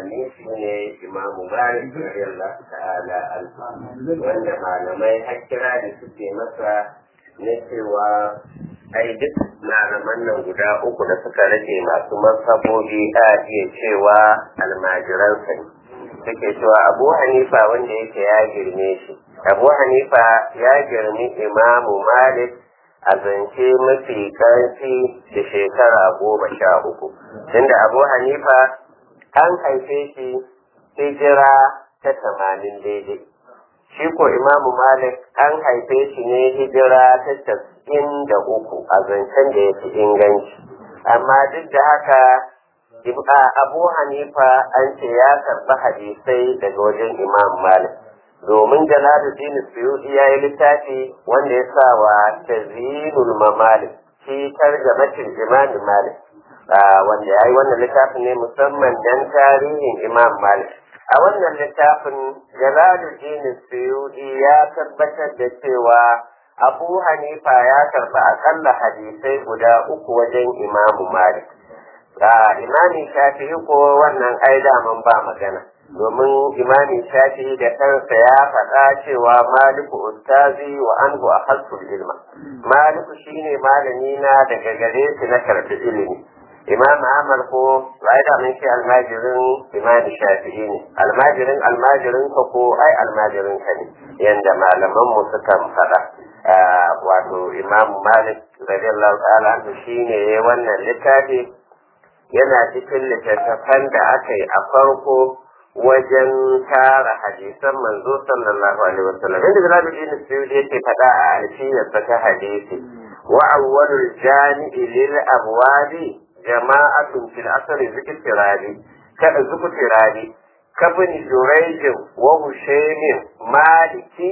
zamani shi ne imamu malik radiyallahu ta'ala anhu wanda malamai har kira da suke masa na cewa ai duk malaman nan guda uku da suka rage masu masabobi a iya cewa almajiransa ne suke cewa abu hanifa wanda yake ya girme shi abu hanifa ya girmi imamu malik a zance mafi ƙarfi da shekara goma sha uku tunda abu hanifa an haife shi hijira ta tamanin daidai shi ko imamu malik an haife shi ne hijira ta tasa'in da uku a zancen da ya fi inganci amma duk da haka abu hanifa an ce ya karɓi hadisai daga wajen imam malik domin jalaluddin suyuti ya yi littafi wanda ya sa wa tazinul mamalik shi tarjamatin imam malik wanda ya yi wannan littafin ne musamman dan tarihin imam malik a wannan littafin jalaluddin suyuti ya tabbatar da cewa abu hanifa ya karɓi akalla hadisai guda uku wajen imam malik imami shafi'i ko wannan ai daman ba magana domin imami shafi'i da kansa ya faɗa cewa maliku ustazi wa anhu a ilma maliku shine malami na daga gare shi na karɓi ilimi imam ahmad ko ai da mun shi almajirin imami shafi'i ne almajirin almajirin ka ko ai almajirin ka ne yanda malaman mu sukan faɗa wato imam malik radiyallahu ta'ala anhu shine wannan littafi yana cikin littattafan da aka yi a farko wajen tara hadisan manzo sallallahu alaihi wasallam inda Jalaluddin Suyuti yake faɗa a alfiyarsa ta hadisi wa awwalul jami'i lil abwabi jama'atun fil asri zikirani kada zikirani kabni jurayjin wa hushaymin maliki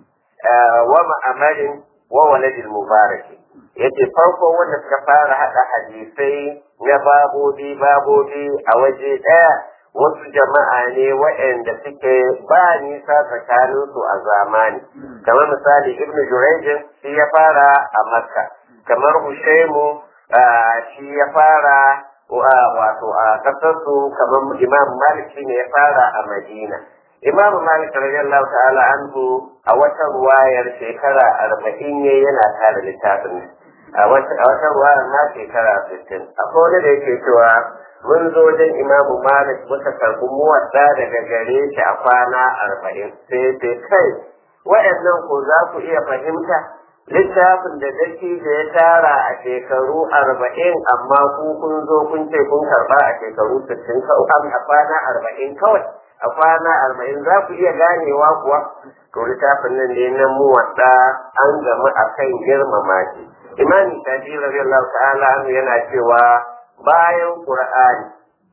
wa ma'amarin wa waladil mubaraki yace farko wanda suka fara hada hadisai na babobi babobi a waje ɗaya wasu jama'a ne waɗanda suke ba nisa tsakaninsu a zamani kamar misali ibnu jurejin shi ya fara a makka kamar hushaimu shi ya fara wato a ƙasarsu kamar imam malik shi ne ya fara a madina imam malik radiyallahu ta'ala anhu a wata ruwayar shekara arba'in ne yana tare littafin a wata ruwayar ma shekara sittin akwai wani da yake cewa mun zo wajen imamu malik muka karɓi muwadda daga gare shi a kwana arba'in sai ce kai waɗannan ko za ku iya fahimta littafin da daki da ya tara a shekaru arba'in amma ku kun zo kun ce kun karɓa a shekaru sittin kawai a kwana arba'in kawai a kwana arba'in za ku iya ganewa kuwa to littafin nan ne na muwadda an gamu a kan girmama shi imani shafi radiyallahu ta'ala anhu yana cewa bayan qur'ani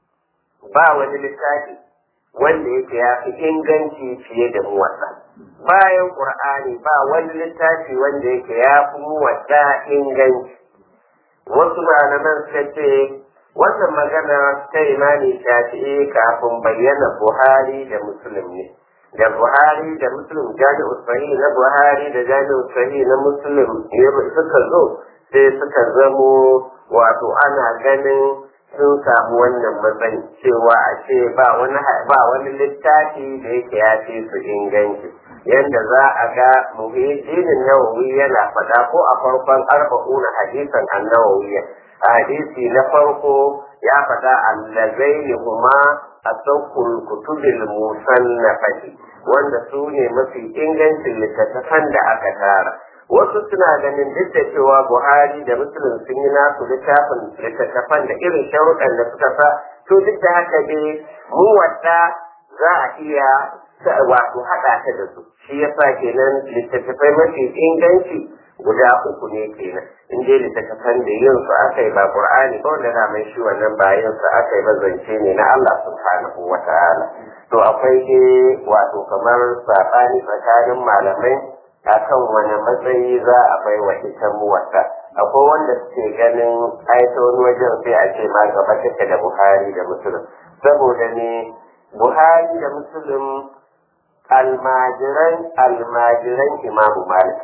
ba wani littafi wanda yake ya fi inganci fiye da muwadda bayan qur'ani ba wani littafi wanda yake ya fi muwadda inganci wasu malaman suka ce wannan magana ta imani shafi'i kafin bayyana buhari da muslim ne da buhari da muslim jami'u sahih na buhari da jami'u sahih na muslim suka zo sai suka zamo wato ana ganin sun samu wannan matsayi cewa a ce ba wani ba wani littafi da yake ya ce su inganci yanda za a ga muhijinin nawawi yana faɗa ko a farkon arba'una hadisan annawawi hadisi na farko ya faɗa allazaini huma a saukul kutubil musannafati wanda su ne mafi ingancin littattafan da aka tara wasu suna ganin duk da cewa buhari da muslim sun yi nasu littafin littattafan da irin sharuɗan da suka sa to duk da haka dai mu wadda za a iya wato haɗa ta da su shi yasa kenan littattafai mafi inganci guda uku ne kenan in dai littattafan da yin su aka yi ba qur'ani ba wanda na mai shi wannan ba yin su aka yi ba zance ne na Allah subhanahu wa ta'ala to akwai dai wato kamar saɓani tsakanin malamai akan wani matsayi za a bai wa ita muwata akwai wanda suke ganin aita wani wajen sai a ce ma gaba take da buhari da musulun saboda ne buhari da musulun almajiran almajiran imamu malik ne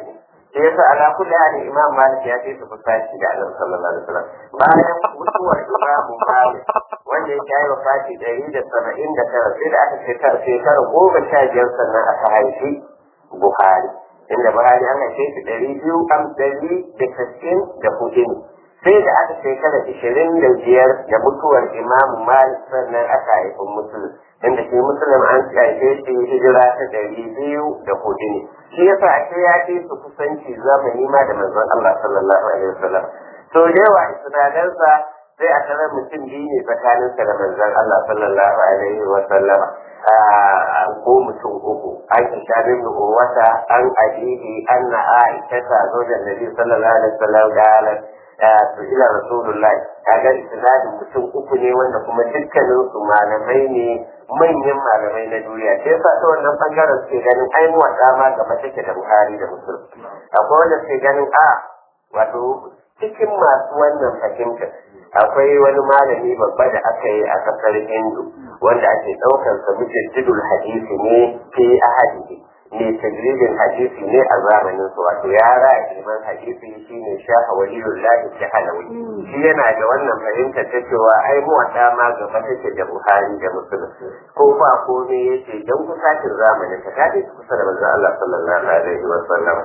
sai yasa ala kulli hali imam malik ya ce su kusaci da annabi sallallahu alaihi wasallam bayan mutuwar imam malik wanda ya kai wafati ɗari da saba'in da tara sai da aka shekara shekara goma sha biyar sannan aka haifi buhari inda buhari an haife shi ɗari biyu am ɗari da sittin da hudu ne sai da aka shekara ishirin da biyar da mutuwar imam malik sannan aka haifi musulun inda shi musulun an haife shi hijira ta ɗari biyu da hudu ne shi yasa ake ya ce su kusanci zamani ma da manzon Allah sallallahu alaihi wasallam to da yawa isnadansa sai a tarar mutum biyu ne tsakaninsa da manzon Allah sallallahu alaihi wasallam ko mutum uku an isha bin wata an ajihi anna aisha ta zo da nabi sallallahu alaihi wasallam galat to ila rasulullahi kaga isnadin mutum uku ne wanda kuma dukkanin su malamai ne manyan malamai na duniya sai yasa ta wannan bangaren suke ganin ai mu dama gaba take da Buhari da Muslim akwai wanda suke ganin a wato cikin masu wannan fahimtar akwai wani malami babba da aka yi a kasar Hindu wanda ake daukar sa mujaddidul hadisi ne fi ahadihi ne tajridin hadisi ne a zamanin su wato ya raya ilman hadisi shine shaha waliyullahi shahalawi shi yana da wannan fahimtar ta cewa ai mu ma gaba take da Buhari da Muslim ko ba ko ne yace dan kusacin zamanin ta kaje kusa da manzon Allah sallallahu alaihi wa sallam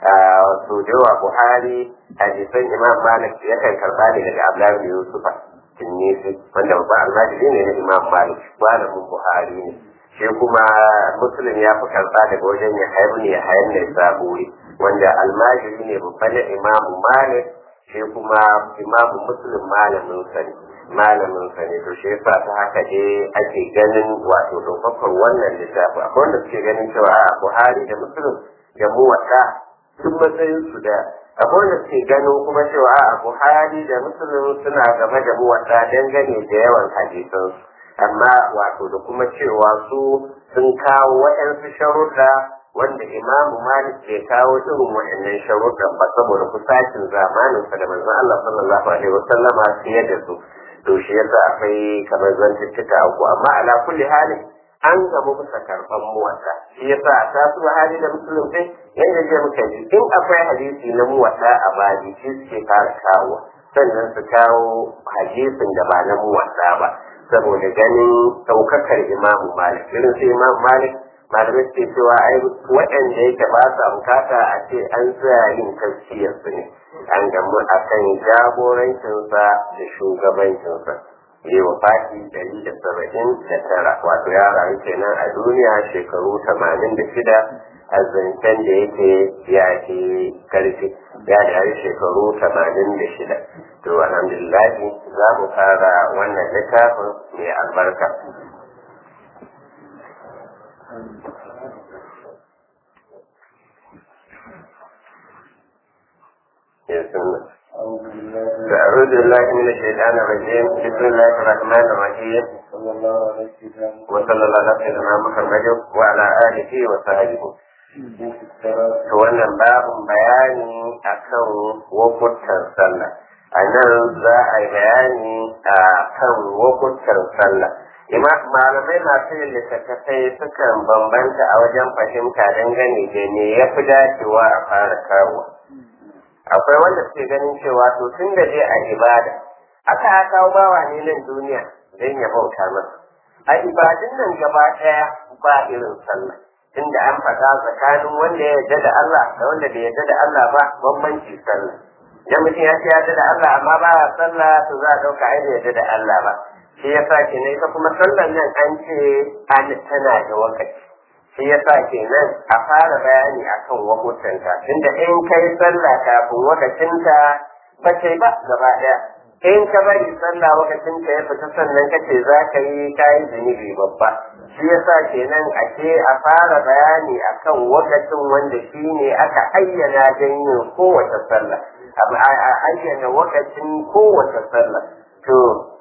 so da Buhari hadisan Imam Malik yakan karba ne daga Abdullahi bin Yusufa Tinnisi wanda babban almajiri ne na Imam Malik malamin Buhari ne shi kuma Muslim ya fi karba daga wajen ya haibu ne ya hayan ne saburi wanda almajiri ne babban na Imam Malik shi kuma Imam Muslim malamin sa ne malamin sa ne to shi yasa ta haka dai ake ganin wato ɗaukakar wannan littafi akwai wanda suke ganin cewa a Buhari da Muslim da muwatta duk matsayin su da akwai wanda suke gano kuma cewa a buhari da musulun suna game da muwaɗa dangane da yawan hadisan amma wato da kuma cewa su sun kawo waɗansu sharuɗa wanda imamu malik bai kawo irin waɗannan sharuɗan ba saboda kusacin zamaninsa da manzon Allah sallallahu alaihi wasallama fiye da su to shi yasa akwai kamar zantuttuka uku amma ala kulli halin an gamu bisa karɓar muwata shi yasa ta su hali da musulun sai yadda je muka ji in akwai hadisi na muwata a bani shi suke fara kawo sannan su kawo hadisin da ba na muwata ba saboda ganin ɗaukakar imamu malik irin su imamu malik malamai suke cewa ai waɗanda yake ba sa bukata a ce an tsaya yin tafsiyar su ne an gamu a kan jagorancinsa da shugabancinsa yi wa fati dari da saba'in da tara wato ya rayu kenan a duniya shekaru tamanin da shida a zancen da yake ya ke karfi ya rayu shekaru tamanin da shida to alhamdulillah za mu fara wannan littafin mai albarka أعوذ بالله من الشيطان الرجيم بسم الله الرحمن الرحيم وصلى الله على سيدنا محمد وعلى آله وصحبه to wannan babin bayani akan wakutan sallah a nan za a yi bayani a kan wakutan sallah malamai masu yin littattafai sukan bambanta a wajen fahimta dangane da me ya fi dacewa a fara kawo akwai wanda suke ganin cewa to tun da dai a ibada aka kawo bawa ne nan duniya don ya bauta masa a ibadun nan gaba ɗaya ba irin sallah tunda an faɗa tsakanin wanda ya yarda da Allah da wanda bai yarda da Allah ba bambanci sallah idan mutum ya ce yarda da Allah amma ba ya sallah to za a ɗauka ai yarda da Allah ba shi yasa kenan ita kuma sallar nan an ce an tana da wakati shi yasa kenan a fara bayani akan wakutanta tunda in kai sallah kafin wakacinta ba kai ba gaba daya in ka bari sallah wakacinta ya fita sannan kace za ka yi kayi zunubi babba shi yasa kenan ake a fara bayani akan wakacin wanda shi ne aka ayyana don yin kowace sallah a ayyana wakacin kowace sallah to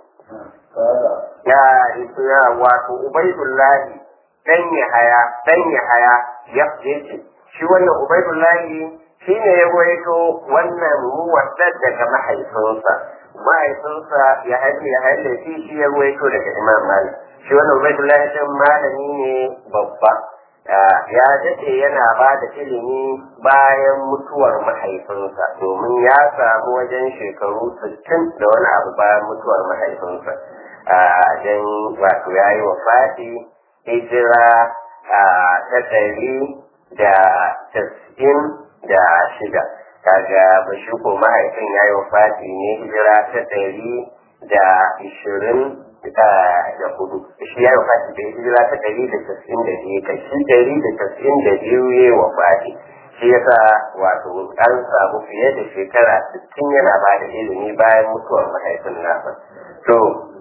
ya wato ubaidullahi dan ya haya dan ya haya ya ce shi wannan ubaidullahi shi ne ya waito wannan muwaddad daga mahaifinsa mahaifinsa ya haifi ya haifi shi shi ya waito daga imam malik shi wannan ubaidullahi din malami ne babba ya daɗe yana ba da ilimi bayan mutuwar mahaifinsa domin ya samu wajen shekaru sittin da wani abu bayan mutuwar mahaifinsa don wato ya yi wa fati hijira ta ɗari da tas'in da shida kaga bashi ko mahaifin ya yi wa fati ne hijira ta ɗari da ishirin da hudu shi ya yi fati da hijira ta ɗari da tasa'in da biyu kai shi ɗari da tasa'in da biyu ya yi wa fati shi yasa wato an samu fiye da shekara sittin yana ba da ilimi bayan mutuwar mahaifin nasa to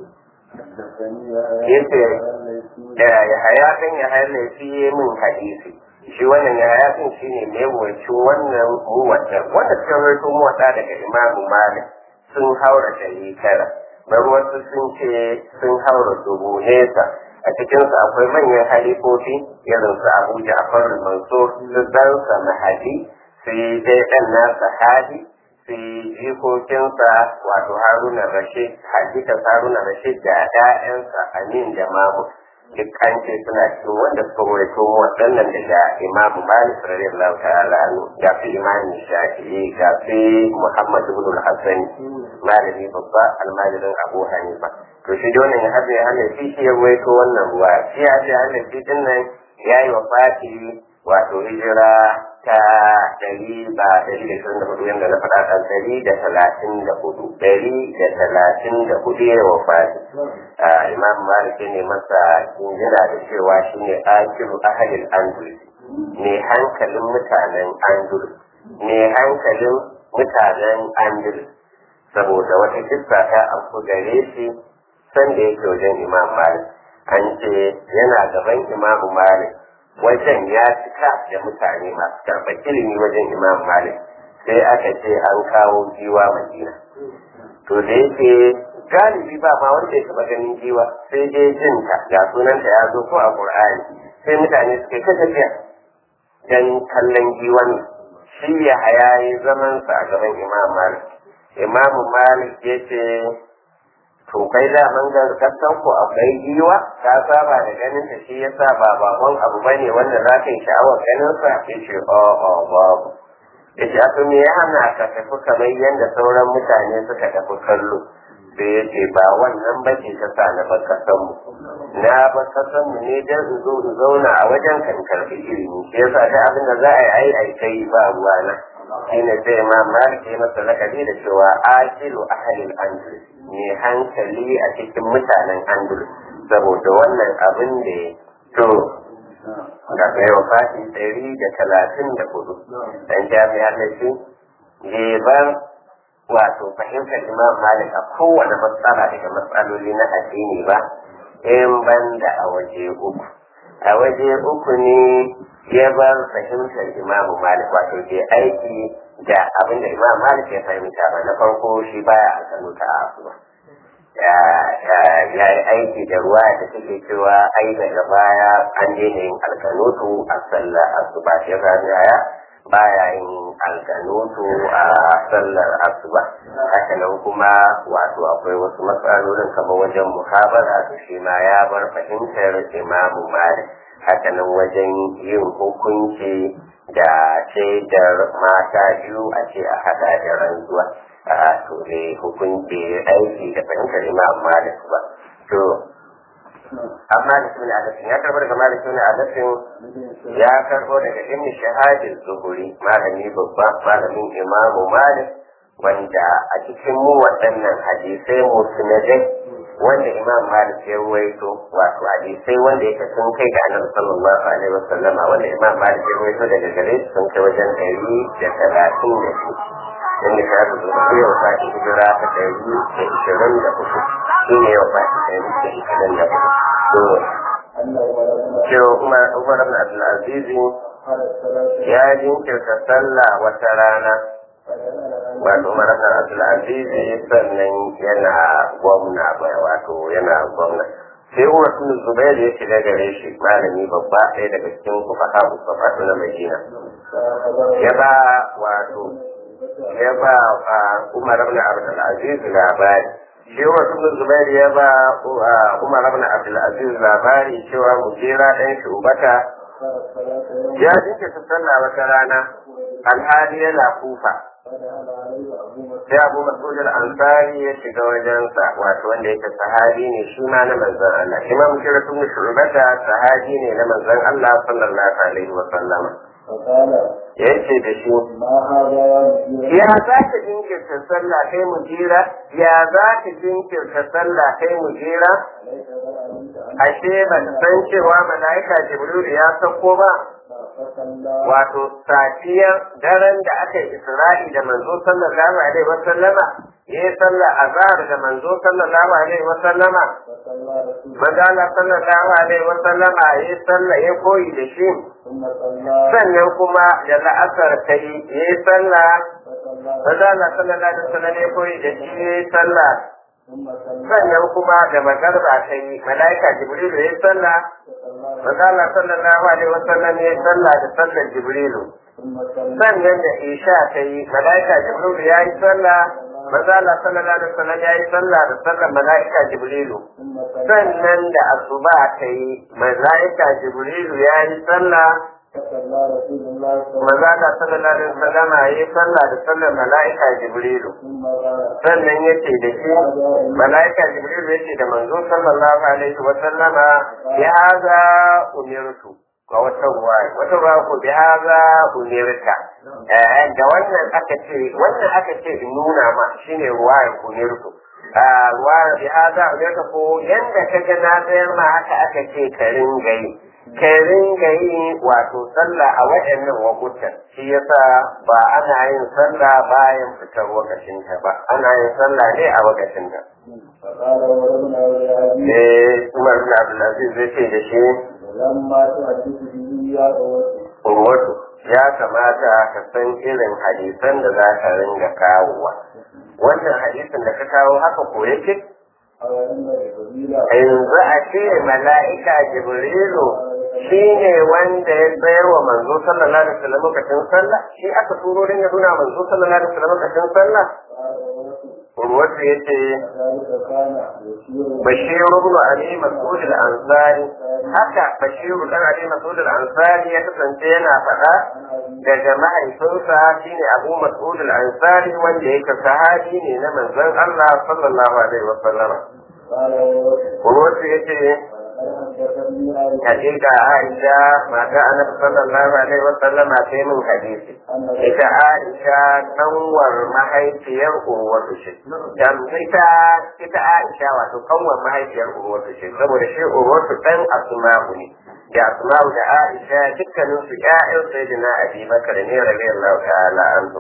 yace da ya haya kan ya haya laifi min hadisi shi wannan ya haya kan shi ne mai wacin wannan muwata wanda suka rawaito muwata daga imamu malik sun haura ɗari tara bar wasu sun ce sun haura dubu nesa a cikinsu akwai manyan halifofi irin su abu ja'far mansur su ɗansa mahadi sai dai ɗan nasa hadi sai jikokinsa wato haruna rashid hadikan haruna rashid da ɗayansa amin da mamu duk an ce suna cikin wanda suka rawaito waɗannan daga imamu malik radiyallahu ta'ala anhu ga fi imamin shafi'i ga fi muhammad ibn al-hasan malami babba almajirin abu hanifa to shi dole ne har ya halafi shi ya rawaito wannan ruwa shi ya ce halafi din nan ya yi wa fati wato hijira ta ɗari ba ɗari da shirin da hudu yadda na faɗa kan ɗari da talatin da hudu ɗari da talatin da hudu ya wa fati imam malik ne masa jinjira da cewa shi ne akiru ahalin andalus ne hankalin mutanen andalus ne hankalin mutanen andalus saboda wata kissa ta afku gare shi sanda yake wajen imam malik an ce yana gaban imamu malik wajen ya cika da mutane masu karɓar ilimi wajen imam malik sai aka ce an kawo giwa madina to da yake galibi ba ma wanda ya taɓa ganin giwa sai dai jin ta ga sunanta ya zo ko a qur'ani sai mutane suke ta tafiya dan kallon giwan shi ya hayayi zaman sa a gaban imam malik imam malik ya ce to kai da man ga kasan ku akwai giwa ka saba da ganin ta shi yasa ba babban abu bane wanda za ka yi sha'awar ganin sa ya ce o o babu ya ce to me ya hana ka tafi kamar yadda sauran mutane suka tafi kallo sai ya ce ba wannan ba ce ta sa na bar kasan mu na bar kasan mu ne dan in zo in zauna a wajen kan karɓi ilimi shi yasa da abin da za a yi ai ai kai ba ruwana shine sai ma malik ya masa lakabi da cewa akilu ahalil andalus mai hankali a cikin mutanen andalus saboda wannan abin da ya to ga kai wa fati ɗari da talatin da hudu dan jami'a da shi bar wato fahimtar imam malik a kowane matsala daga matsaloli na addini ba in banda a waje uku a waje uku ne ya bar fahimtar imam malik wato ke aiki da abin da imam malik ya fahimta ba na farko shi baya a kanu ta asuba ya yi aiki da ruwa da take cewa ai daga baya an daina yin alkanutu a sallar asuba shi ya baya yin alkanutu a sallar asuba haka nan kuma wato akwai wasu matsalolin kamar wajen muhabara to shi ma ya bar fahimtar imamu malik haka nan wajen yin hukunci da shaidar mata biyu a ce a hada da rantsuwa a to ne hukunci aiki da fahimtar imam malik ba to amma da suna adasin ya karbo daga malik suna adasin ya karbo daga ibn shahadin zuhuri malami babba malamin imamu malik wanda a cikin mu waɗannan hadisai musnadai wanda imam malik ya ruwaito wato hadisai wanda yake sun kai ga annabi sallallahu alaihi wasallam wanda imam malik ya ruwaito daga gare su sun kai wajen ɗari da talatin da su inda ka su zuwa yau fati hijira ta ɗari da ishirin da uku shi ne yau fati ɗari da ishirin da uku to cewa umar umar ibn abdulaziz ya jinkirta sallah wata rana wato umar ibn abdulaziz sannan yana gwamna bai wato yana gwamna sai umar ibn zubair ya shiga gare shi malami babba ɗaya daga cikin kufaha mustafa na madina ya ba wato ya ba umar ibn abdulaziz labari shi umar ibn zubair ya ba umar ibn abdulaziz labari cewa mujera ɗan shubata ya jinkirta sallah wata rana alhali yana kufa sai abu mas'ud al-ansari ya shiga wajensa wato wanda yake sahabi ne shi ma na manzon Allah imam shiratu shurbata sahabi ne na manzon Allah sallallahu alaihi wa sallama yace da shi ya za ka jinkirta sallah kai mu jira ya za ka jinkirta sallah kai mu jira ashe ba san cewa mala'ika jibril ya sauko ba wato safiyar daren da aka yi isra'i da manzo sallallahu alaihi wa sallama ya yi sallah azhar da manzo sallallahu alaihi wa sallama manzo sallallahu alaihi wa sallama ya yi sallah ya koyi da shi sannan kuma da la'asar ta yi ya yi sallah manzo sallallahu alaihi wa sallam ya koyi da shi ya yi sallah sannan kuma da magarba ta yi mala'ika jibrilu ya yi sallah Masala sallallahu alaihi wasallam ya sallah da sallar Jibrilu. Sannan da Isha ta yi, mala'ika Jibrilu ya yi sallah, Masala sallallahu alaihi wasallam ya yi sallah da sallar mala'ika Jibrilu. Sannan da Asuba ta yi, mala'ika Jibrilu ya yi sallah, Mazala sallallahu alaihi wasallam ya yi sallah da sallar mala'ika Jibrilu. Sannan ya ce da shi, mala'ika Jibrilu ya ce da manzo sallallahu alaihi wasallama ya haza umirtu. ga wata ruwa wata ruwa ko bi haza umirta eh da wannan aka ce wannan aka ce in nuna ma shine ruwa ya umirtu ah ruwa bi haza umirta ko yanda kaga na tsayar ma haka aka ce ka ringa yi ka ringa yi wato sallah a waɗannan wakutan shi yasa ba ana yin sallah bayan fitar wakacin ta ba ana yin sallah ne a wakacin ta Eh, Umar bin Abdulaziz zai ce da shi Urwatu ya kamata ka san irin hadisan da za ka ringa kawowa. Wannan hadisin da ka kawo haka ko yake? Yanzu a ce mala'ika Jibrilu shi ne wanda ya tsayar wa manzo sallallahu alaihi wasallam lokacin sallah shi aka turo din ya nuna manzo sallallahu alaihi wasallam lokacin sallah Urwatu ya ce Bashiru ibn Ali Mas'ud al-Ansari haka Bashiru dan Ali Mas'ud al-Ansari ya kasance yana faɗa daga mahaifinsa shine Abu Mas'ud al-Ansari wanda yake sahabi ne na manzon Allah sallallahu alaihi wa sallam Urwatu ya ce Hakika Aisha mata Annabi sallallahu alaihi wa sallama ta min hadisi ita Aisha kanwar mahaifiyar Urwatu ce dan ita ita Aisha wato kanwar mahaifiyar Urwatu ce saboda shi Urwatu dan Asma'u ne da Asma'u da Aisha dukkanin su ƴaƴan Sayyidina Abi Bakar ne radiyallahu ta'ala anhu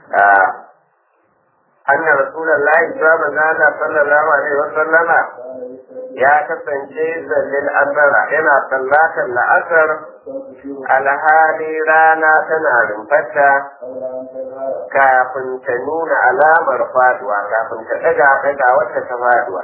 anna rasulullahi sallallahu alaihi wa sallama ya kasance zallin asara yana sallatar la'asar alhali rana tana rumfata kafin ta nuna alamar faduwa kafin ta daga daga wata ta faduwa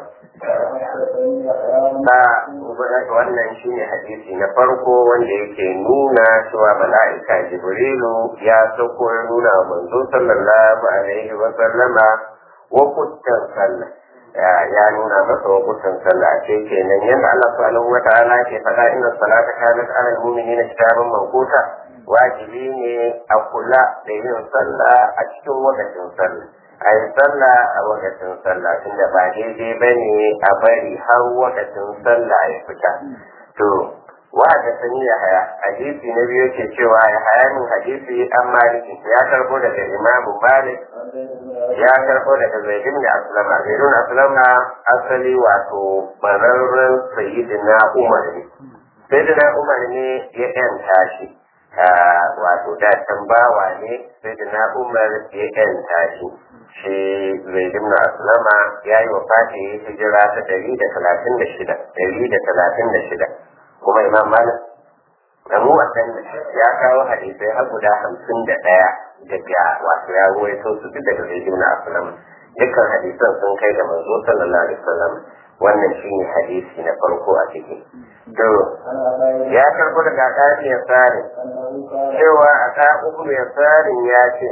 ba wannan shine hadisi na farko wanda yake nuna cewa mala'ika jibrilu ya sauko ya nuna manzo sallallahu alaihi wa sallama wa kuttan sallah ya nuna masa wakutan sallah ce kenan yadda Allah subhanahu wa ta'ala ke faɗa inna salata kanat ala al-mu'minina kitaban mawquta wajibi ne a kula da yin sallah a cikin wakacin sallah a yi sallah a wakacin sallah tunda ba daidai ba ne a bari har wakacin sallah ya fita to wa da sani ya haya hadisi na biyu ke cewa ya haya min hadisi an maliki ya karbo daga imamu malik ya karbo daga zaidin da aslama zaidin aslama asali wato bararren sayyidina umar ne sayyidina umar ne ya yanta shi wato da bawa ne sayyidina umar ya yanta shi shi zaidin na aslama ya yi wa fati hijira ta ɗari da talatin da shida ɗari da talatin da shida kuma imam malik abu wasan ya kawo hadisai har guda hamsin da ɗaya daga wato ya ruwaito su duk daga zai na asalam dukkan hadisan sun kai da manzo sallallahu alaihi wasallam wannan shine hadisi na farko a ciki to ya karbo daga ɗari ya tsari cewa a ta uku ya tsarin ya ce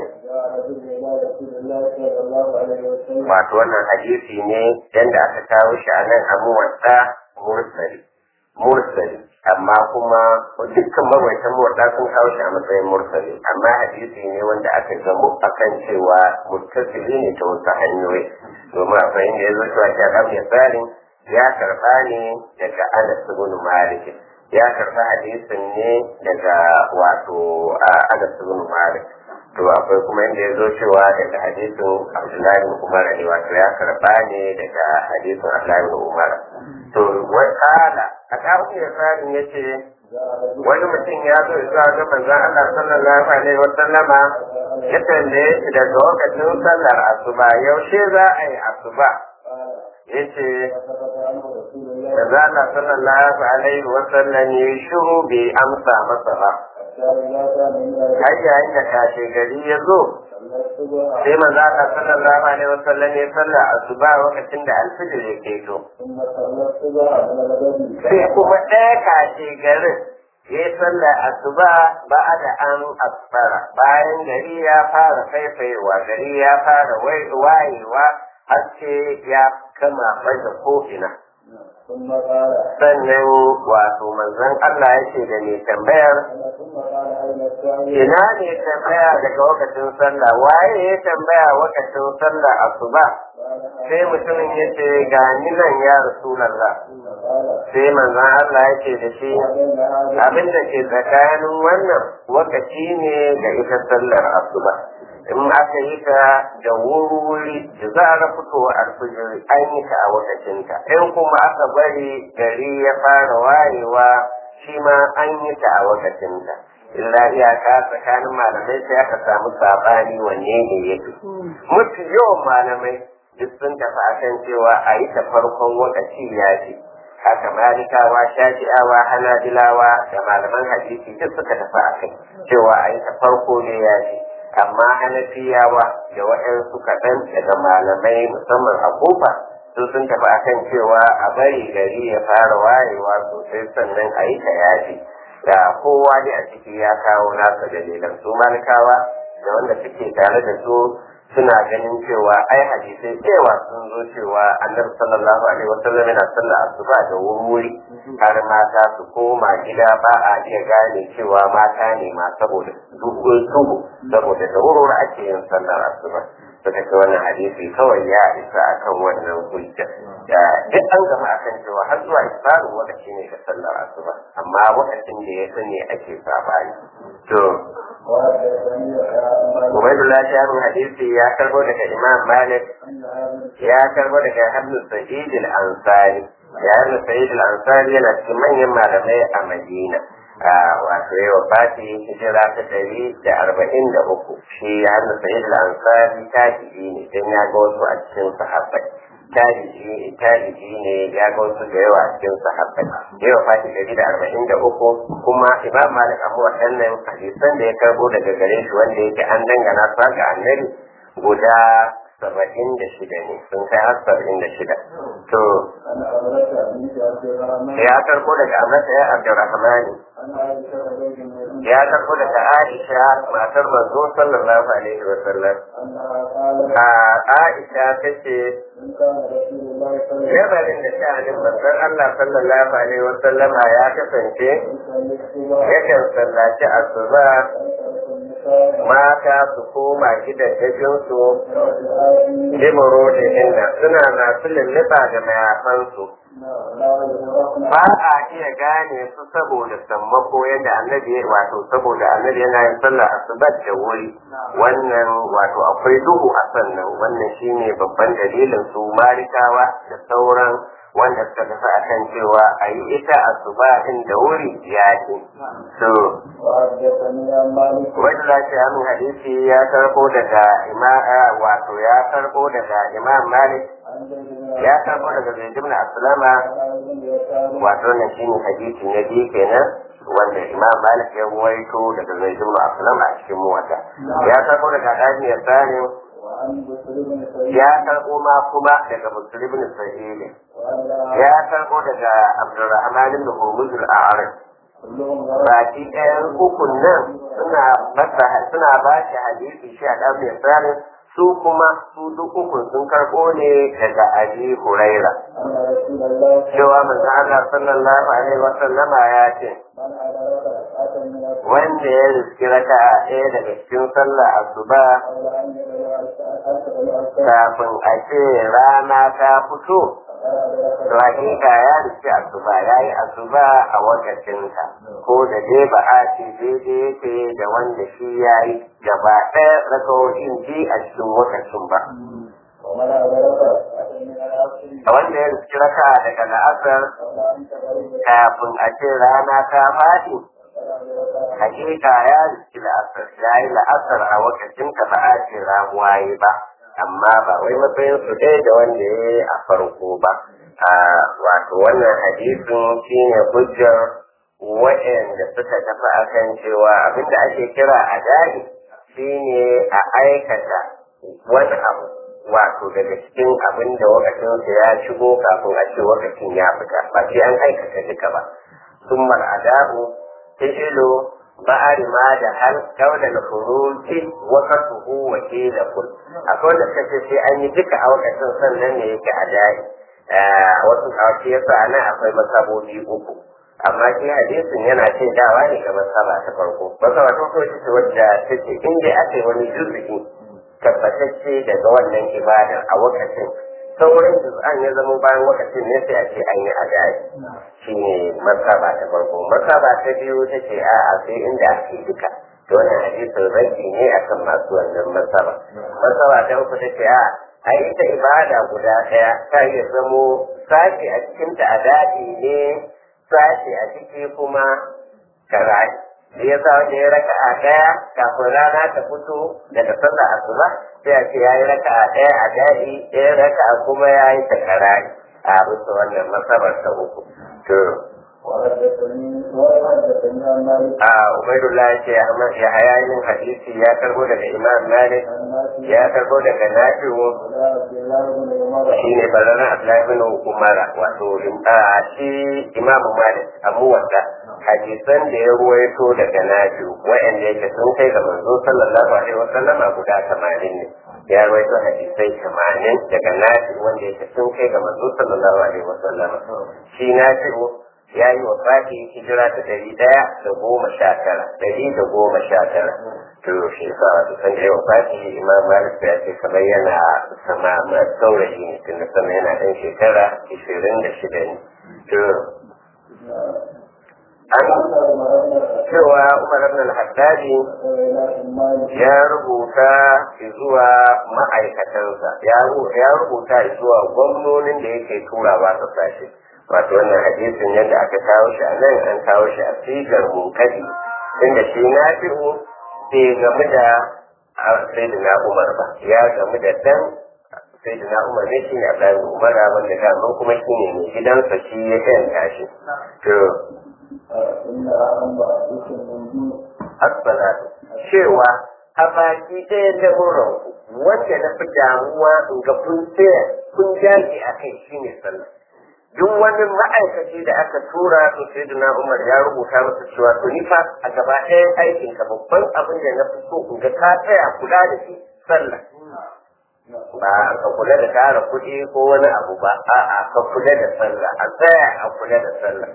wato wannan hadisi ne yadda aka kawo shi a nan abu wasa mursali mursali amma kuma dukkan mawaitan muwadda sun kawo shi a matsayin mursali amma hadisi ne wanda aka gamu akan cewa muttasili ne ta wasu hanyoyi domin a fahimta ya zo cewa shi ya tsarin ya karba ne daga Anas ibn Malik ya karba hadisin ne daga wato Anas ibn Malik to akwai kuma inda ya zo cewa daga hadisin Abdullahi ibn Umar ne wato ya karba ne daga hadisin Abdullahi ibn Umar to wai kala a kafin ya tsarin ya ce wani mutum ya zo zuwa ga manzon Allah sallallahu alaihi wa sallama ya tambaye shi daga lokacin sallar asuba yaushe za a yi asuba yace manzon Allah sallallahu alaihi wa sallam ya shiru bai amsa masa ba har yayin da kashe gari ya zo sai manzo Allah sallallahu alaihi wa sallam ya salla asuba lokacin da alfijir ya keto sai kuma ɗaya kashe garin ya yi sallar asuba ba da an asfara bayan gari ya fara faifayewa gari ya fara wayewa haske ya kama baje ko'ina sannan wato manzon Allah yake da mai tambayar ina ne tambaya daga wakacin sallah waye ya tambaya wakacin sallah asuba sai mutumin ya ce ga ni nan ya rasulallah sai manzon Allah yake da shi abin da ke tsakanin wannan wakaci ne ga ita sallar asuba in aka yi ta da wuri da za a fitowa alfijiri an yi ta a wakacinta in kuma aka bari gari ya fara wayewa shi ma an yi ta a wakacinta illa iyaka tsakanin malamai sai aka samu sabani wanne ne ya fi mutu yawan malamai duk sun tafi akan cewa a yi ta farkon wakaci ya fi haka malikawa shafi'awa hanabilawa da malaman hadisi duk suka tafi akai cewa a yi ta farko ne ya fi amma hanafiyawa da waɗansu kaɗan daga malamai musamman a kofa su sun tafi akan cewa a bari gari ya fara wayewa sosai sannan a yi ta yaji da kowa ne a ciki ya kawo nasa dalilan su malikawa da wanda suke tare da su suna ganin cewa ai hadisai cewa sun zo cewa annabi sallallahu alaihi wasallam yana sallah asuba da wuri har mata su koma gida ba a iya gane cewa mata ne ma saboda dukkan tuhu saboda da wuri ake yin sallar asuba suka ce wannan hadisi kawai ya isa akan wannan hujja da duk an gama akan cewa har zuwa isfarin lokaci ne ga sallar asuba amma lokacin da ya sani ake sabani to Ubaidullah Shahrul Hadisi ya karbo daga Imam Malik ya karbo daga Hamdu Sa'id al-Ansari ya Hamdu Sa'id al-Ansari yana cikin manyan malamai a Madina wato yawa fati hijira ta ɗari da arba'in da uku shi ya Hamdu Sa'id al-Ansari tabi'i ne don ya ga wasu a cikin sahabbai tabi'i tabi'i ne ya ga wasu da yawa a cikin sahabbai yawa fati ɗari da arba'in da uku kuma Imam Malik Abu waɗannan hadisan da ya karbo daga gare shi wanda yake an dangana sa ga annabi guda saba'in da shida ne sun kai har saba'in da shida to ya karbo daga amurka ya abdurrahmani ya karbo daga aisha matar manzo sallallahu alaihi wa sallam a aisha ta ce yabarin da sha'anin manzon allah sallallahu alaihi wa sallam ya kasance yakan sallaci asuba mata su koma gidajensu limoro da inda suna masu lulluɓa da mayafansu ba a iya gane su saboda sammako yadda annabi wato saboda annabi yana yin sallah asubat da wuri wannan wato akwai duhu a sannan wannan shine babban dalilin su marikawa da sauran wanda suka tafi a kan cewa a yi ita asuba din da wuri ya ce so wanda za shi hannun hadisi ya karbo daga imam wato ya karbo daga imam malik ya karbo daga zaid ibn aslama wato nan shine hadisi na biyu kenan wanda imam malik ya ruwaito daga zaid ibn aslama a cikin muwatta ya karbo daga dani ya sani ya karbo ma kuma daga muslim ibn sa'id ya karbo daga abdurrahman ibn hurmuz al-a'raj baki ɗayan ukun nan suna masa suna ba shi hadisi shi a ɗan mai tsarin su kuma su duk ukun sun karɓo ne daga abi huraira cewa manzo Allah sallallahu alaihi wa sallama ya ce wanda ya riski raka'a ɗaya daga cikin sallah asuba kafin a ce rana ta fito to hakika ya riski asuba ya yi asuba a wakacinta ko da dai ba a ce daidai yake da wanda shi ya yi gaba ɗaya rakawoyin ji a cikin wakacin ba a wanda ya riski raka daga la'asar kafin a ce rana ta faɗi hakika ya riski la'asar ya yi la'asar a wakacin ka ba a ce ramuwa yi ba amma ba wai matsayin su ɗaya da wanda ya yi a farko ba wato wannan hadisin shine hujjar waɗanda suka tafi akan cewa abinda ake kira a dari shine a aikata wani abu wato daga cikin abin da wakacinsa ya shigo kafin a ce wakacin ya fita ba sai an aikata duka ba summar adabu fi'ilu ba'ar ma da hal kaula da furuji wakatuhu wa kila kul akwai da kace sai an yi duka a wakacin sannan ne yake adai wasu kawai yasa nan akwai masabobi uku amma shi hadisin yana ce dawa ne ga masaba ta farko masaba ta farko ita ce wadda take in dai aka yi wani juzuki tabbatacce daga wannan ibadar a wakacin sauran juz'an ya zama bayan wakacin ne sai a ce an yi adai shi ne masaba ta farko masaba ta biyu ta ce a a sai inda ake duka to wannan hadisin rabi ne akan masu wannan masaba masaba ta uku ta ce a ai ita ibada guda ɗaya ta iya zamo sashi a cikinta a daɗi ne sashi a ciki kuma karai da ya sa wanda ya raka a ɗaya kafin rana ta fito daga sallar asuba sai a ce ya yi raka a ɗaya a daɗi ɗaya raka kuma ya yi ta karai a bisa wannan masabar ta uku to a ubaidullah ya ce ya haya yin hadisi ya karbo daga imam malik ya karbo daga nafi'u shi ne baranar abdullahi bin umara wato a shi imam malik abu wanda hadisan da ya ruwaito daga nafi'u wa'anda yake sun kai ga manzo sallallahu alaihi wasallam guda tamanin ne ya ruwaito hadisai tamanin daga nafi'u wanda yake sun kai ga manzo sallallahu alaihi wasallam shi nafi'u ya yi wa fati hijira ta ɗari ɗaya da goma sha tara ɗari da goma sha tara to shi sa wato san da wa fati imam malik ya ce kamar yana sama ma saurayi ne tun da sama yana ɗan shekara ishirin da shida ne to an cewa umar ibn al-haddadi ya rubuta zuwa ma'aikatansa ya rubuta zuwa gwamnonin da yake turawa ta sashe wato wannan hadisin yadda aka kawo shi a nan an kawo shi a sigar munkadi inda shi na fi'u bai gamu da sayyidina umar ba ya gamu da dan sayyidina umar ne shi ne abdullahi umar wanda daman kuma shi ne mai gidansa shi ya yanta shi to assalatu cewa a baki ɗaya ta wurin wanda na fi damuwa in ga kun tsaya kun jage a kai shi ne sallah duk wani ma'aikaci da aka tura to sai na Umar ya rubuta masa cewa to ni fa a gaba ɗayan aikin ka babban abin da na fi so in ga ka tsaya kula da shi sallah ba ka kula da tara kuɗi ko wani abu ba a'a ka kula da sallah a tsaya a kula da sallah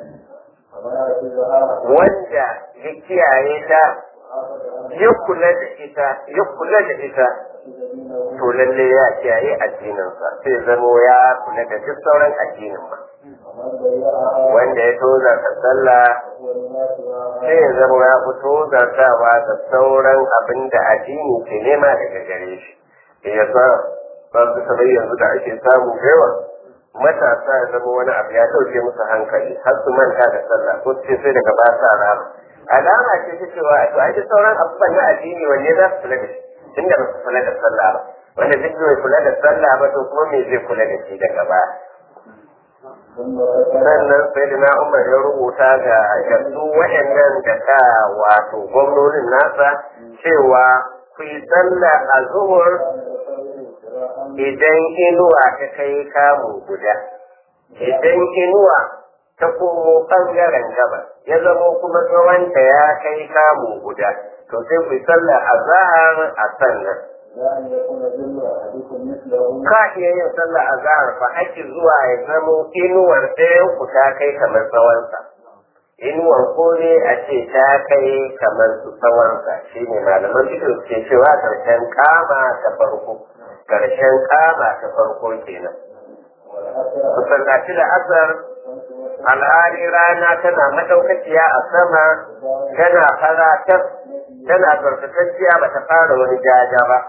wanda ya kiyaye ta ya kula da ita ya kula da ita to lalle ya kiyaye addininsa sai zamo ya kula da duk sauran addinin ba wanda ya toza ta sallah sai ya zama ya fi tozartawa da sauran abin da addini ke nema daga gare shi ya sa ba su kamar yanzu da ake samu yawa matasa ya zama wani abu ya ɗauke musu hankali har su manta da sallah ko ce sai daga ba sa rama alama ce ta cewa to ai sauran abubuwan na addini wanne za su kula da shi tunda ba su kula da sallah ba wanda duk bai kula da sallah ba to kuma me zai kula da shi daga baya sannan sai da na umar ya rubuta ga yanzu waɗannan da ka wato gwamnonin nasa cewa ku yi sallah a zuhur idan inuwa ta kai kamu guda idan inuwa ta komo ɓangaren gabas ya zamo kuma tsawonta ya kai kamu guda to sai ku yi sallah a zahar a sannan ka iya yin sallah a zahar fa ake zuwa ya zamo inuwar ɗayan ku ta kai kamar tsawonsa inuwar ko ne a ce ta kai kamar su tsawonsa shi ne malaman bidiyo ke cewa karshen kama ta farko karshen kama ta farko kenan ku sallaci da asar alhali rana tana madaukakiya a sama tana fara tana tsarkakakkiya ba ta fara wani jaja ba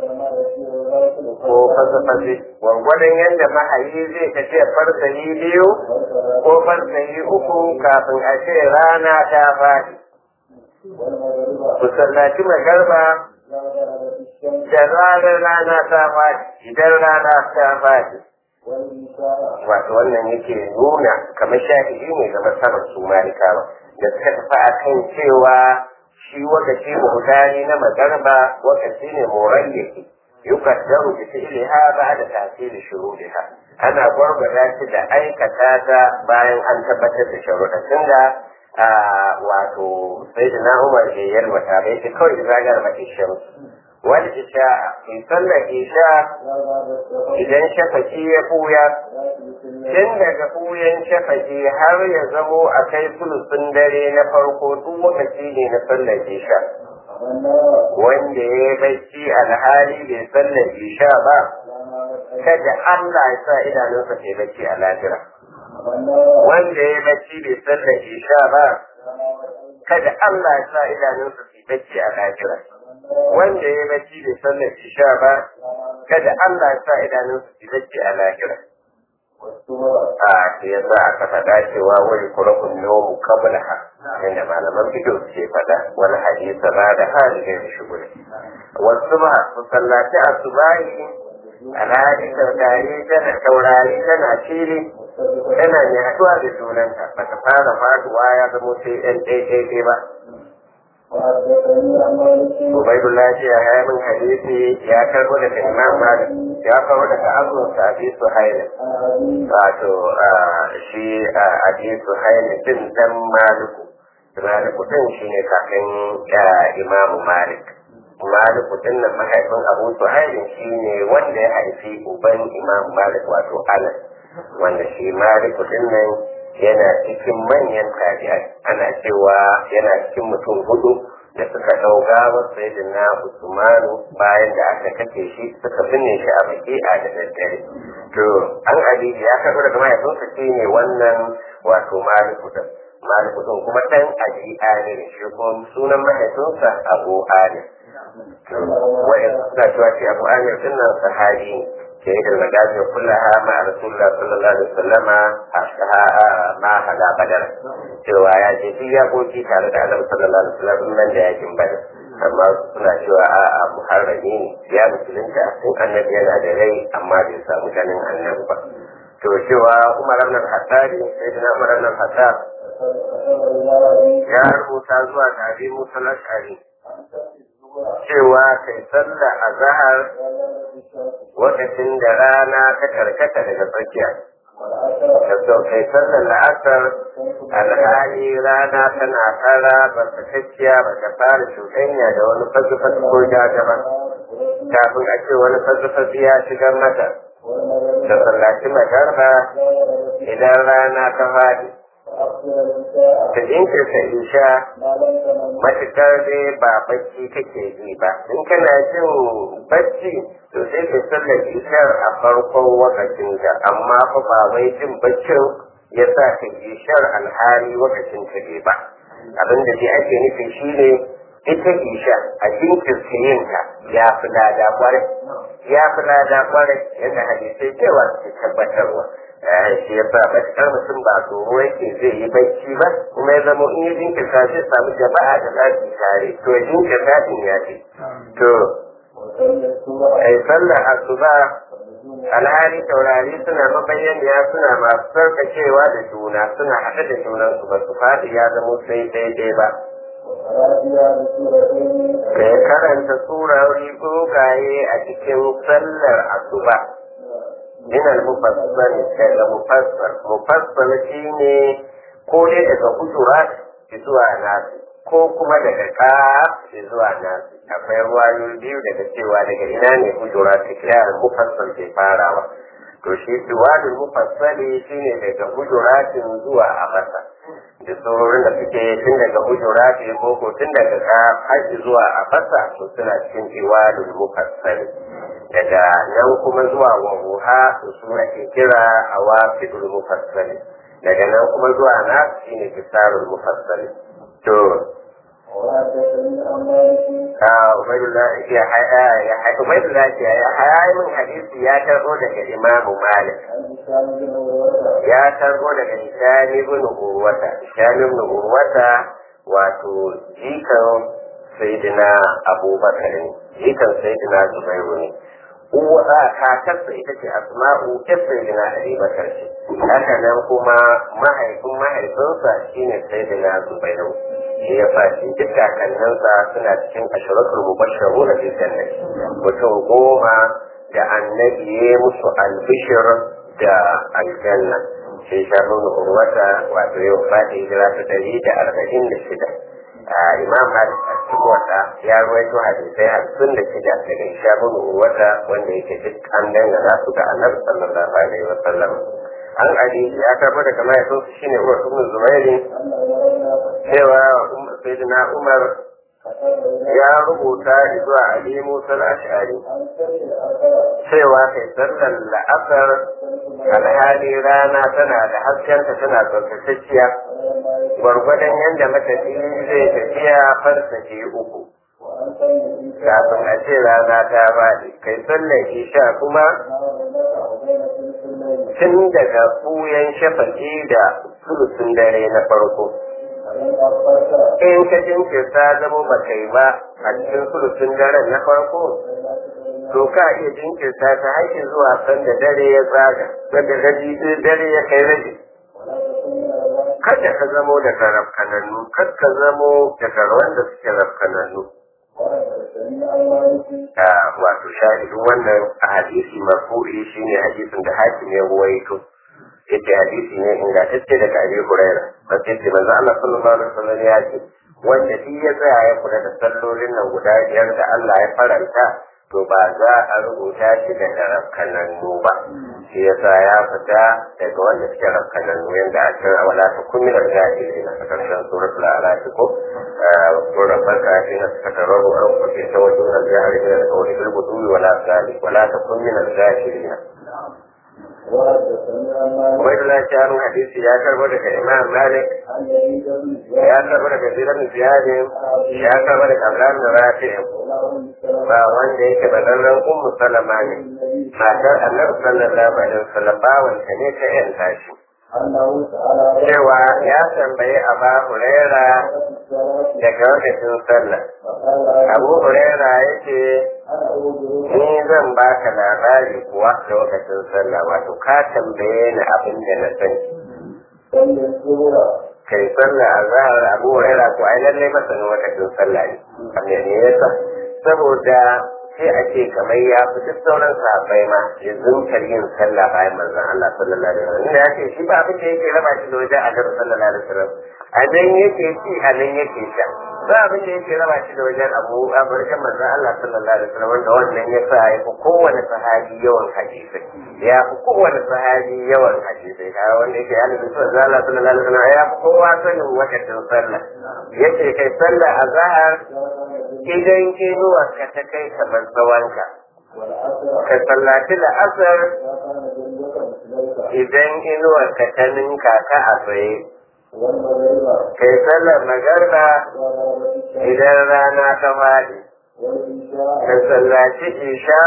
ko fasa-fasa gwargwadon yadda mahayi zai tafiya farsayi biyu ko farsayi uku kafin a ce rana ta faɗi. Ku sallaci magarba da zarar rana ta faɗi idan rana ta faɗi. Wato wannan yake nuna kamar shahidi ne ga masarar su malikawa da suka tafi a kan cewa shi wakaci muhudari na magarba wakaci ne moran yake yukaddaru bi fi'liha ba'da ta'til shuruɗiha ana gwargwada shi da aikata ta bayan an tabbatar da sharuɗa tunda wato sayyidina Umar ya yalwata bai ce kawai zagar ba isha wal isha in sallar isha idan shafaki ya buya tun daga buyan shafaki har ya zamo a kai sulusun dare na farko duk lokaci ne na sallar isha wanda ya yi bacci alhali bai sallar isha ba kada Allah ya sa idanunsa ke bacci a lahira wanda ya yi bacci bai sallar isha ba kada Allah ya sa idanunsa ke bacci a lahira wanda ya yi bacci bai sallar isha ba kada Allah ya sa idanunsa ke bacci a lahira a shi ya sa aka faɗa cewa wani kurakun nomu kabla ha yadda malaman fito ke faɗa wani hadisa ba da hali da ya shigo wasu ba su sallaci a su bayi alhali taurari tana taurari tana fili tana mai haɗuwa da junanta ba ta fara faduwa ya zamo sai ɗan ɗaiɗaiɗai ba Ubaidullah ce ya yi min hadisi ya karbo daga Imam Malik ya kawo daga Abu Sabi Suhaili wato shi Abi Suhaili din dan Maliku Maliku din shine kakan Imam Malik Maliku din nan mahaifin Abu Suhaili shine wanda ya haifi uban Imam Malik wato Anas wanda shi Maliku din nan yana cikin manyan tabi'ai ana cewa yana cikin mutum hudu da suka dau gawar sayyidina Usmanu bayan da aka kake shi suka binne shi a baki'a da daddare to an ali ya karɓi daga mahaifinsa shi ne wannan wato maliku din maliku din kuma dan ali ali shi kuma sunan mahaifinsa abu ali wa'in suna cewa shi abu ali din nan sahabi شهد المجازر كلها مع رسول الله صلى الله عليه وسلم ما هذا بدر cewa ya je duk ya goji tare da annabi sallallahu alaihi wasallam nan da yakin badar amma suna cewa a a muharrami ne ya musulunta sun annabi yana da rai amma bai samu ganin annabi ba to cewa umar ibn al-hattab sayyidina umar ibn al-hattab ya rubuta zuwa ga abi musa al-ashari cewa kai sallah a zahar lokacin da rana ta karkata daga tsakiya da kai sallar la'asar alhali rana tana fara ba ta kakkiya ba ta fara cuɗanya da wani fasifasi ko jaja ba kafin a ce wani fasifasi ya shigar mata da sallaci magarba idan rana ta faɗi ta jinkirta isha matuƙar dai ba bacci kake ji ba in kana jin bacci to sai ka sallar ishar a farkon wakacin da amma fa ba wai jin baccin ya sa ka ishar alhari wakacin ta ne ba abin da dai ake nufi shine ita isha a jinkirta yin ta ya fi lada kwarai ya fi lada kwarai yadda hadisai cewa su tabbatarwa shi ya sa matuƙar mutum ba tsoro yake zai yi bacci ba kuma ya zama in ya jinkirta zai samu jama'a da za su tare to ya jinkirta din ya ce to ai sallar asuba alhali taurari suna mabayyaniya suna masu sarkacewa da juna suna haɗe da junansu ba su faɗi ya zama sai daidai ba da ya karanta surori dogaye a cikin sallar asuba min al-mufassal daga mufassal mufassal shine ko dai daga hujurat zuwa nasi ko kuma daga ka zuwa nasu akwai ruwayoyi biyu daga cewa daga ina ne hujura ta kirar mufassal ke farawa to shi duwadul mufassali shine daga hujuratin zuwa abasa da sauran da suke tun daga hujurati ko ko tun daga ka haji zuwa abasa to suna cikin duwadul mufassali daga nan kuma zuwa wahuha to su ake kira awafidul mufassali daga nan kuma zuwa na shine kisarul mufassali to Ubaidullah ya haya min hadisi ya karbo daga Imamu Malik. Ya karbo daga Hisham ibn Urwata. Hisham ibn Urwata wato jikan Sayyidina Abubakar ne. Jikan Sayyidina Zubairu ne. Uwa kakarsa ita ce Asma'u ƴar Sayyidina Abubakar ce. Haka nan kuma mahaifin mahaifinsa shine Sayyidina Zubairu. shi ya fashi duk kakanninsa suna cikin ashiratul mubashsharu da bil jannati mutum goma da annabi ya musu albishir da aljanna shi sharrun urwata wato yau fati hijira ta dari da arba'in da shida imam malik a cikin wata ya ruwaito hadisai hamsin da shida daga sharrun urwata wanda yake duk an dangana su ga annabi sallallahu alaihi wa sallam an ali ya karbo daga mahaifinsu shine uwar ibn zubairi cewa sayyidina umar ya rubuta zuwa ali musa al-ash'ari cewa kai sallar la'asar alhali rana tana da haskenta tana tsarkakakkiya gwargwadon yadda matafi zai tafiya farsake uku kafin a ce rana ta faɗi kai sallar isha kuma tun daga ɓuyan shafaƙi da sulusun dare na farko in ka jinkirta zama ba kai ba a cikin sulusun daren na farko to ka iya jinkirta ta haiki zuwa sanda dare ya tsaga sanda rabi dare ya kai rabi kada ka zamo daga rafkanannu kada ka zamo daga wanda suke rafkanannu wato shahidin wannan a hadisi marfu'i shine hadisin da hakim ya ruwaito yace hadisi ne ingantacce daga Abi Huraira sai ce manzo Allah sallallahu alaihi wasallam ya ce wanda shi ya tsaya ya kula da sallolin nan guda biyar da Allah ya faranta to ba za a rubuta shi da rafkanannu ba shi yasa ya fita daga wanda suke rafkanannu yanda a cikin wala ta kummi da jahili na karshen suratul alaq ko ko rabbaka shi na takararu an kuke ta wajen al-jahili da kawai bil budui wala sali wala ta kummi da jahili Wai da shanu hadisi ya karbo daga Imam Malik ya karbo daga Ziran Ziyadin ya karbo daga Abdullah bin Rafi ba wanda yake bazarren Ummu Salama ne matar Annabi sallallahu alaihi wasallam ba wanda ne ta yan tashi cewa ya tambayi Aba Huraira daga lokacin sallah Abu Huraira yake ni zan baka labari kuwa lokacin sallah wato ka tambaye ni abin da na sani kai sallah a zahar abu huraira ko ai lallai masanin lokacin sallah ne amma ne yasa saboda sai a ce kamar ya fi duk sauran sahabbai ma ya zunkar yin sallah bayan manzon Allah sallallahu alaihi wasallam inda yake shi ba abin da yake raba shi da wajen Annabi sallallahu alaihi wasallam a nan yake ci a nan yake sha ba abin da yake raba shi da wajen Abu Abarkan manzon Allah sallallahu alaihi wasallam wanda wannan ya sa ya fi kowane sahabi yawan hadisi ya fi kowane sahabi yawan hadisi kaga wanda yake yana da sallallahu Allah sallallahu alaihi wasallam ya fi kowa sanin wakatin sallah yace kai sallah a zahar idan inuwar ka ta kai kamar tsawonka ka sallaci da asar idan inuwar ka ta ninka ka a tsaye kai sallar magarba idan rana ta faɗi ka sallaci isha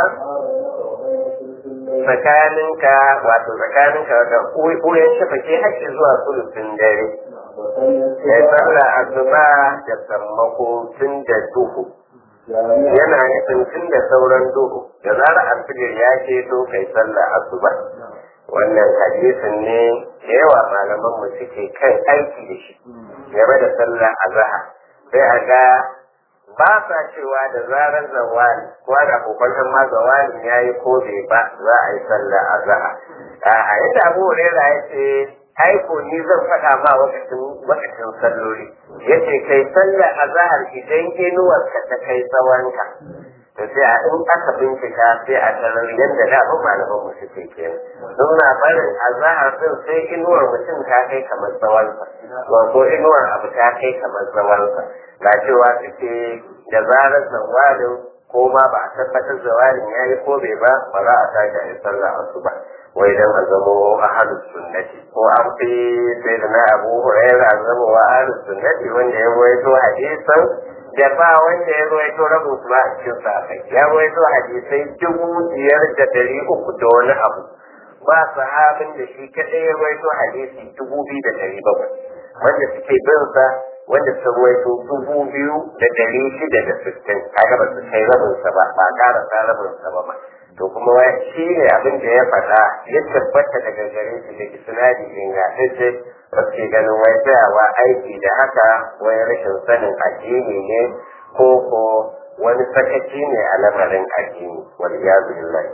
tsakaninka wato tsakaninka da ɓuyen shafake haƙƙi zuwa sulufin dare ya sallah asuba da sammako tun da duhu yana nufin tun da sauran duhu da zarar alfijir ya ce to kai sallah asuba wannan hadisin ne da yawa malaman mu suke kan aiki da shi game da sallah azhar sai a ga ba sa cewa da zarar zawali ko da kokon ma zawali ya yi ko bai ba za a yi sallah azhar a yadda abu hurairah ya ce ai ko ni zan faɗa ma wakacin wakacin salloli yace kai sallar azhar idan inuwar ka ta kai tsawonka to sai a in aka bincika sai a tarar yadda da ba malaman mu suke kenan don na barin azhar din sai inuwar mutum ta kai kamar tsawonsa ko inuwar abu ta kai kamar tsawonsa ga cewa suke da zarar zawalin ko ma ba a tabbatar zawalin ya yi ko bai ba ba za a tashi a yi sallah asuba wai dan a zamo ahlus sunnati ko an fi sai da na abu hurairah a zamo wa ahlus sunnati wanda ya rawaito hadisan da ba wanda ya rawaito rabin su ba a cikin sa ya rawaito hadisai dubu biyar da dari uku da wani abu ba sahabin da shi kadai ya rawaito hadisi dubu biyu da dari bakwai wanda suke bin sa wanda sun rawaito dubu biyu da dari shida da sittin kaga ba su kai rabin sa ba ba ƙara sa rabin sa ba to kuma wai shi ne abin da ya faɗa ya tabbata daga gare shi da isnadi ingantacce wasu ganin wai tsayawa aiki da haka wai rashin sanin addini ne ko ko wani sakaci ne a lamarin addini wal iyazu billahi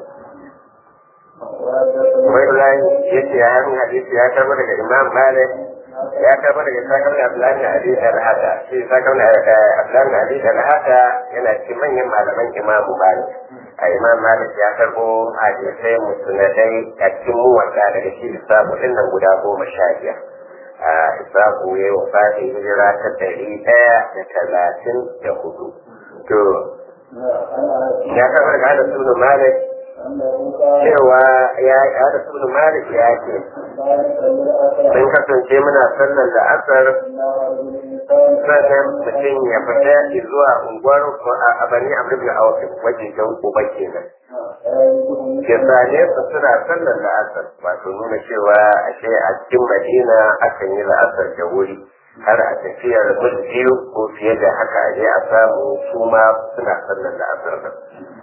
wai lai yace ya yi hadisi ya karbo daga imam malik ya karbo daga sakar da abdullahi ali al-hada shi sakar da abdullahi ali al-hada yana cikin manyan malaman imamu malik a imam malik ya karbo hadisai musnadai a cikin muwadda daga shi isabu din nan guda goma sha biyar a isabu ya yi wafati hijira ta ɗari ɗaya da talatin da hudu to ya karbo daga hada sunu malik cewa ya hada sunu malik ya ce mun kasance muna sallar da asar sannan mutum ya fita zuwa unguwar a bani abu da awafin wajen jan uba kenan ya same su suna sallar da asar wato nuna cewa ashe a cikin madina akan yi la'asar da wuri har a tafiyar mil biyu ko fiye da haka a je a samu su ma suna sallar da asar da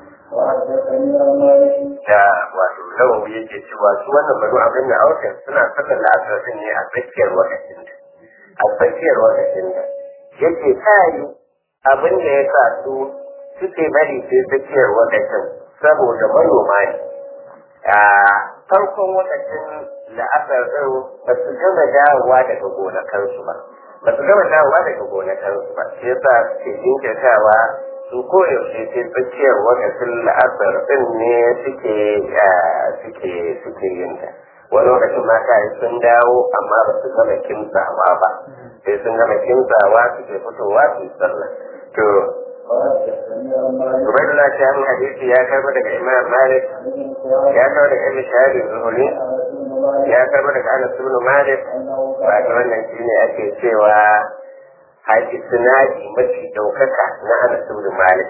da wato lawan yake cewa su wannan bari abin da awafin suna sallar da asar ne a tsakiyar wakacin da a tsakiyar wakacin da yake kayi abin da ya sa su suke bari sai tsakiyar wakacin saboda manoma ne a farkon wakacin la'asar ɗin ba su gama dawowa daga gonakansu ba ba su gama dawowa daga gonakansu ba shi yasa suke jinkirtawa su koyaushe sai tsakiyar wakacin la'asar ɗin ne suke suke suke yin ta wani lokacin mata sun dawo amma ba su gama kimtsawa ba sai sun gama kimtsawa suke fitowa su sallah to Ubaidullah ta hannun hadisi ya karba daga Imam Malik ya karba daga Ibn Shahab Zuhuri ya karba daga Anas ibn Malik wato wannan shine ake cewa haji sinadi mafi daukaka na Anas ibn Malik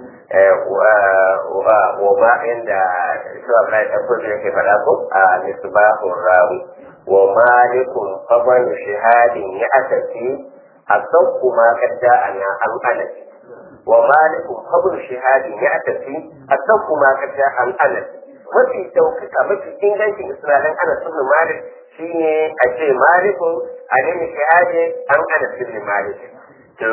wa ba inda shi Abdullahi ta kudu yake faɗa ko a misbahur rawi wa malikun qabal shahadin ya asasi a sauku ma kadda ana an anas wa malikun qabl shahadin ya asasi a sauku ma kadda an anas mafi daukaka mafi ingancin isra'ilin anas ibn malik shine a ce malikun a nemi shahadi an anas ibn malik to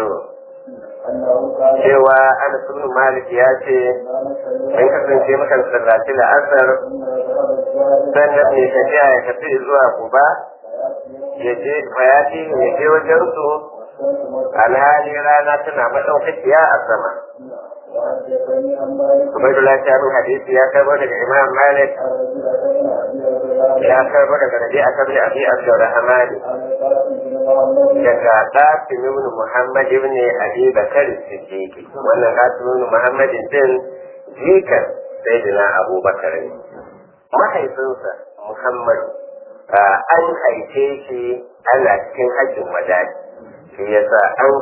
cewa anas ibn malik ya ce in kasance mukan sallaci la'asar sannan mai tafiya ya tafi zuwa kuba ya je bayati ya je wajen su alhali rana tana madaukakiya a sama Ubaidullah ta min hadisi ya karbo daga Imam Malik ya karbo daga Rabi a kabli Abi Abdurrahman daga Qasim ibn Muhammad ibn Abi Bakar Siddiq wannan Qasim ibn Muhammad din jikan Sayyidina Abu Bakar ne mahaifinsa Muhammad an haife shi ana cikin hajjin wadai shi yasa an